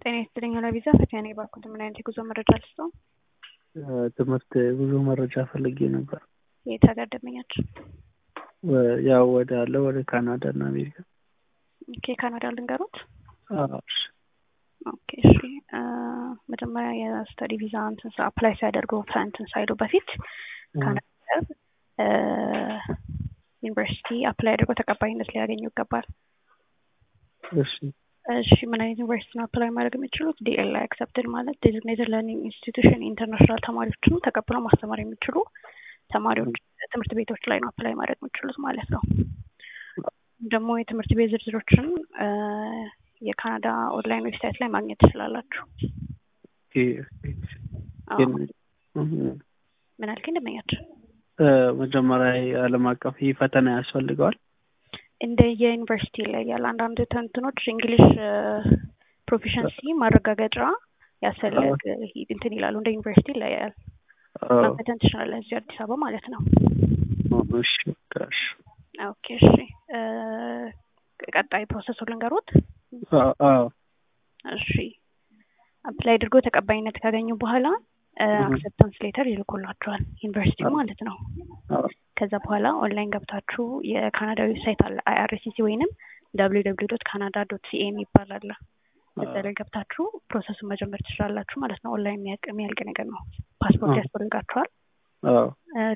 ጤና ይስጥልኝ ቪዛ ፈቲያን የባኩት ምን አይነት የጉዞ መረጃ ልስጠው? ትምህርት ጉዞ መረጃ ፈልጌ ነበር። የት ሀገር ደንበኛችን? ያው ወደ አለ ወደ ካናዳ እና አሜሪካ። ኦኬ ካናዳ ልንገሩት። አዎ፣ እሺ። ኦኬ እሺ። መጀመሪያ የስተዲ ቪዛ እንትን አፕላይ ሲያደርጉ እንትን ሳይሉ በፊት ካናዳ ዩኒቨርሲቲ አፕላይ አድርገው ተቀባይነት ሊያገኙ ይገባል። እሺ እሺ ምን አይነት ዩኒቨርሲቲ ነው አፕላይ ማድረግ የሚችሉት? ዲኤልአይ አክሰፕትድ ማለት ዴዚግኔትድ ለርኒንግ ኢንስቲትዩሽን ኢንተርናሽናል ተማሪዎችን ተቀብለው ማስተማር የሚችሉ ተማሪዎች ትምህርት ቤቶች ላይ ነው አፕላይ ማድረግ የሚችሉት ማለት ነው። ደግሞ የትምህርት ቤት ዝርዝሮችን የካናዳ ኦንላይን ዌብሳይት ላይ ማግኘት ትችላላችሁ። ምን አልከኝ ደንበኛችን? መጀመሪያ የዓለም አቀፍ ይህ ፈተና ያስፈልገዋል። እንደ የዩኒቨርሲቲ ይለያል። አንዳንድ ተንትኖች እንግሊሽ ፕሮፊሸንሲ ማረጋገጫ ያስፈልግ እንትን ይላሉ። እንደ ዩኒቨርሲቲ ይለያል። መፈተን ትችላለህ እዚህ አዲስ አበባ ማለት ነው። እሺ ጋሽ ኦኬ እሺ። ቀጣይ ፕሮሰሱ ልንገሩት። እሺ አፕላይ አድርጎ ተቀባይነት ካገኙ በኋላ አክሰፕታንስ ሌተር ይልኩላችኋል ዩኒቨርሲቲ ማለት ነው። ከዛ በኋላ ኦንላይን ገብታችሁ የካናዳ ዌብሳይት አለ አይአርሲሲ ወይንም ደብሊው ደብሊው ዶት ካናዳ ዶት ሲኤ የሚባል አለ። እዛ ላይ ገብታችሁ ፕሮሰሱን መጀመር ትችላላችሁ ማለት ነው። ኦንላይን የሚያልቅ ነገር ነው። ፓስፖርት ያስፈልጋችኋል።